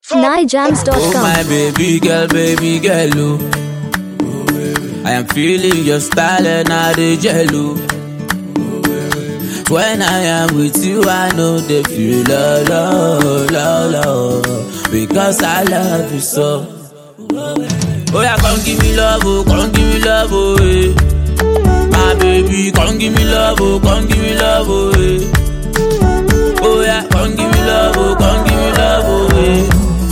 Oh NiGems.com. my baby girl, baby girl, oh. I am feeling your style and I dey jello. When I am with you, I know they feel love, love, love, love, because I love you so. Oh yeah, come give me love, oh, come give me love, oh, eh. My baby, come give me love, oh, come give me love, oh, eh. Oh yeah, come give me love, oh, come give me love, oh, eh.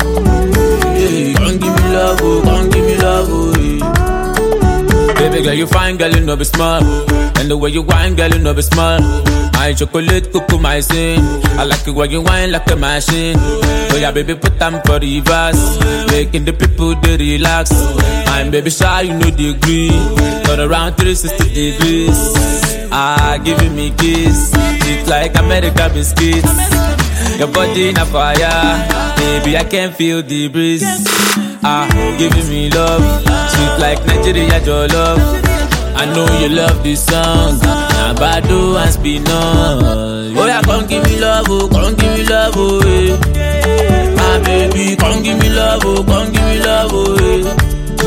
Yeah, come give me love, oh, come give me love, oh, yeah. Baby girl, you fine, girl, you know be smart. And the way you whine, girl, you know be smart. My chocolate, cuckoo, my sin. I like it when you whine like a machine. Oh yeah, baby, put them for the verse. Making the people they relax. I'm baby shy, you know the degree. Turn around 360 degrees. Ah, giving me kiss. It's like America biscuits. Your body in a fire, baby. I can feel the breeze. Ah, giving me love, sweet like Nigeria, your love. I know you love this song. Now Bado and Spinall. Oh yeah, come give me love, oh, come give me love, oh, eh. My baby, come give me love, oh, come give me love, oh, eh.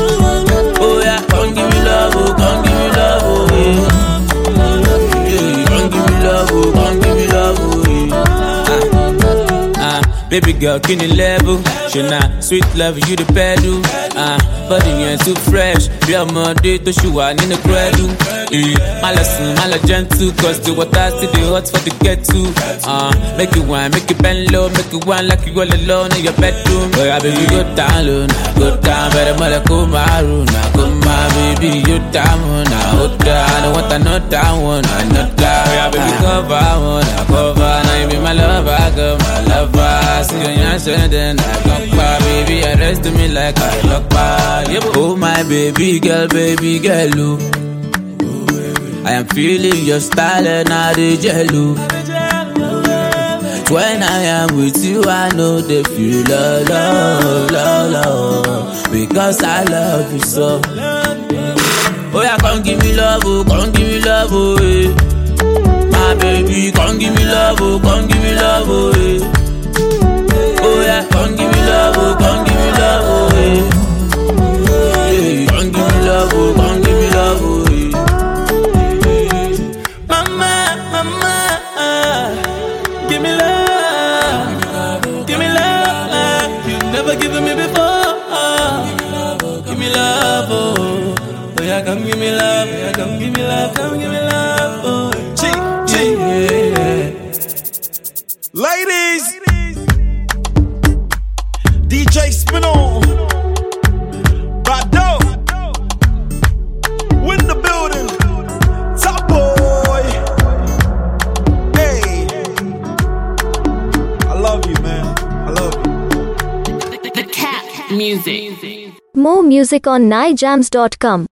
Oh yeah, come give me love, oh, come give me love, oh, eh. Yeah, come give me love, oh, come give me love, oh, eh. Ah, ah, baby girl, can you level? Shana, sweet love, you the pedal. Ah, body yẹn too fresh. Bí ọmọdé tó ṣì wà nínú credu. Eh, má lọ sùn, má lọ gentle, cause the water still dey hot for the kettle. Ah, make it wine, make it bend low, make it wine like you all alone in your bedroom. Oya baby go down low, na go down, bẹ̀rẹ̀ mọ́lẹ̀ kó máa rò, na kó máa baby you down, na ó dá, I don't want another one, another. Oya baby cover one, na cover, na you be my lover, girl, my lover. See your yan ṣẹ́ndẹ̀, na gbọ́npa, baby arrest me like I lock Oh my baby girl, baby girl, oh. I am feeling your style and I dey jello. When I am with you, I know they feel love, love, love, love, because I love you so. Oh yeah, come give me love, oh, come give me love, oh, eh. My baby, come give me love, oh, come give me love, oh, eh. Oh yeah, come give me love, oh, come give me love, oh, eh. Yeah, come give me love, oh, come give me love, oh, eh. Mama, mama, give me love, give me love. You never given me before. Give me love, oh. Oh yeah, come give me love, yeah, come give me love, come give me love, oh. Ching, ching, yeah. Ladies, DJ Spinall, Bado, win the building, top boy. Hey, I love you, man. I love you. The cat music. More music on NiGems.com.